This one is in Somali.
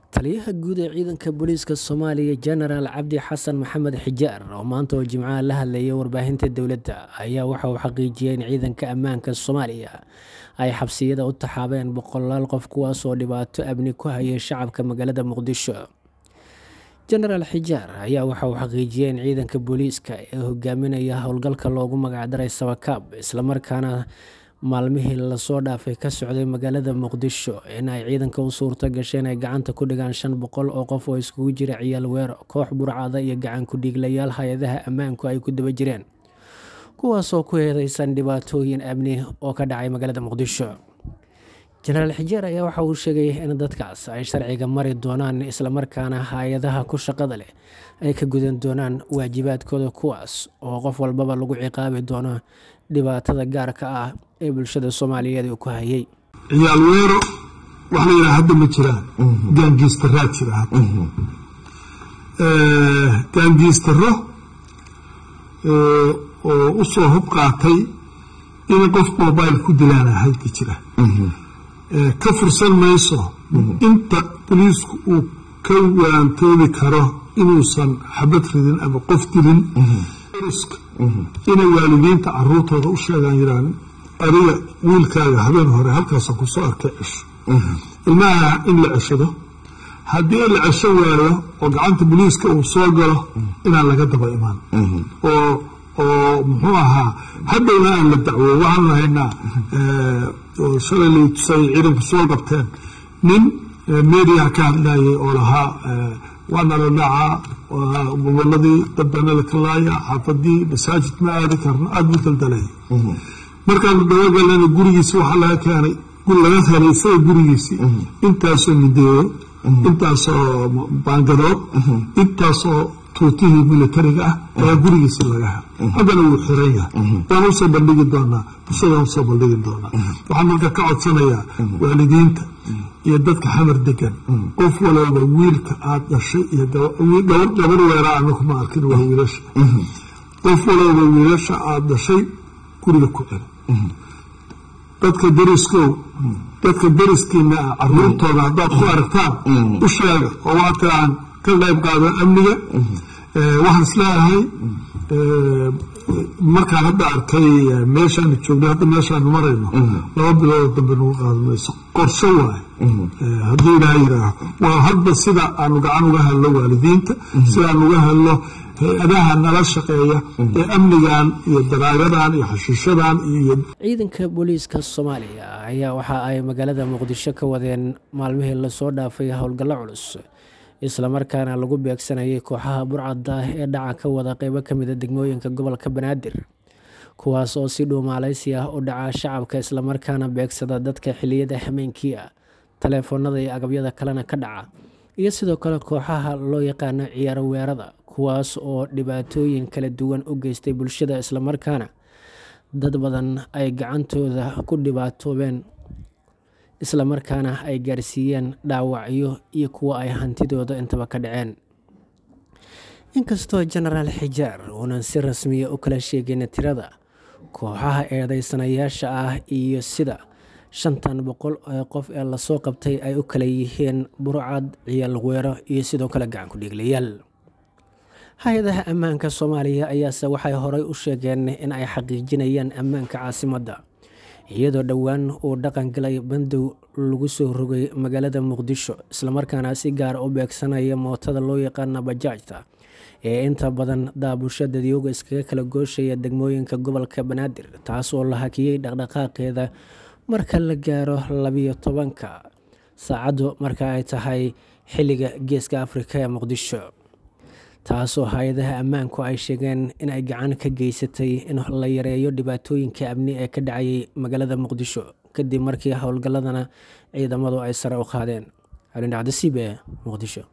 taliyaha guud ee ciidanka booliiska soomaaliya jenaraal cabdi xasan maxamed xijaar oo maanta oo jimcaha la hadlayay warbaahinta dowladda ayaa waxa uu xaqiijiyey in ciidanka ammaanka soomaaliya ay xabsiyada u taxaabeen boqolaal qof kuwaas oo dhibaato amni ku hayay shacabka magaalada muqdisho jenaraal xijaar ayaa waxa uu xaqiijiyey in ciidanka booliiska ee hogaaminaya howlgalka loogu magacdaray sabakaab islamarkaana maalmihii lasoo dhaafay ka socday magaalada muqdisho in ay ciidanka u suurto gasheen ay gacanta ku dhigaan shan boqol oo qof oo iskugu jira ciyaal weero koox burcada iyo gacan ku-dhiiglayaal hay-adaha ammaanku ay ku daba jireen kuwaasoo ku heedeysan dhibaatooyin amni oo ka dhacay magaalada muqdisho jenaraal xijeer ayaa waxa uu sheegay in dadkaas ay sharciga mari doonaan islamarkaana hay-adaha ku shaqada leh ay ka gudan doonaan waajibaadkooda kuwaas oo qof walbaba lagu ciqaabi doono dhibaatada gaarka ah ee bulshada soomaaliyeed uu ku hayay ciyaal weero wax la yidhaha hadda ma jiraan gaangiistaraa jira hadda gaangiistaro oo u soo hub qaatay in qof mobile ku dilaana halka jira ka fursan mayso inta boliisku uu ka waantoobi karo inuusan xabad ridin ama qof dilin inay waalidiinta caruurtooda u sheegaan yiraan adiga wiilkaaga habeen hore halkaasa kusoo arkay cesho ilmaha in la ceshado haddii la cesho waayo oo gacanta boliiska uu soo galo inaan laga daba imaan oo oo muxuu ahaa haddowna aan la dacwo waxaanu haynaa shalay lay tusay ciidanku soo qabteen nin mediaha ka hadlayay oo lahaa waana la dhacaa goboladii dadbana la kalaaya xaafadii masaajid ma aadi karno aada bu daldalay markaanu dabagalana gurigiisi waxaa laga keenay laga helay isaga gurigiisi intaasoo mideeyo intaasoo baangadood intaasoo tuutihii militariga ah ayaa gurigiisi laga helay haddana wuu xiran yahay waan usoo bandhigi doonaa bulshadaan usoo bandhigi doonaa waxaan marka ka codsanayaa waalidiinta iyo dadka xamar degan qof walooba wiilka aada dhashay iyo gabar weeraa anaku ma arkin waa wiilasha qof walooba wiilasha aada dhashay guriga ku celi dadka deriskow dadka deriskiina ah caruurtooda haddaad ku aragtaan u sheega oo waata aan ka qayb qaado amniga waxaan isleeyahay markaan hadda arkay meeshaanu joogno hadda meeshaanu marayno laba biloodoo dambe nagu qaado mayso qorsho waaye hadduu ilaah yiraaho waa hadba sida aanu gacan uga helno waalidiinta sida aan uga helno hay-adaha nala shaqeeya ee amnigan iyo daraagadan iyo xashiishadan iyo ciidanka booliiska soomaaliya ayaa waxa ay magaalada muqdisho ka wadeen maalmihii lasoo dhaafay howlgallo culus islamarkaana lagu beegsanayay kooxaha burcadda ee dhaca ka wada qeybo ka mida degmooyinka gobolka banaadir kuwaas oo si dhuumaaleysi ah u dhaca shacabka islamarkaana beegsada dadka xiliyada hameenkii ah taleefoonada iyo agabyada kalena ka dhaca iyo sidoo kale kooxaha loo yaqaano ciyaaro weerada kuwaas oo dhibaatooyin kala duwan u geystay bulshada islamarkaana dad badan ay gacantooda ku dhibaatoobeen islamarkaana ay gaarsiiyeen dhaawacyo iyo kuwa ay hantidooda intaba ka dhaceen inkastoo jenaraal xijaar uunan si rasmiya u kala sheegin tirada kooxaha eedeysanayaasha ah iyo sida shantan boqol ee qof ee lasoo qabtay ay u kala yihiin burcad ciyaal weero iyo sidoo kale gacan ku-dhiiglayaal hay-adaha ammaanka soomaaliya ayaase waxay horey u sheegeen in ay xaqiijinayaan ammaanka caasimadda iyadoo dhowaan uu dhaqan galay bandow lagu soo rogay magaalada muqdisho islamarkaana si gaar u beegsanaya mootada loo yaqaana bajaajta ee inta badan daabusha dadyooga iskaga kala gooshaya degmooyinka gobolka banaadir taas oo la hakiyey dhaqdhaqaaqeeda marka la gaaro labiyo tobanka saacaddu marka ay tahay xilliga geeska afrika ee muqdisho taasoo hay-adaha ammaanku ay sheegeen in ay gacan ka geysatay in la yareeyo dhibaatooyinka amni ee ka dhacayay magaalada muqdisho kadib markii howlgalladana ciidamadu ay sare u qaadeen alindhacdasiib ee muqdisho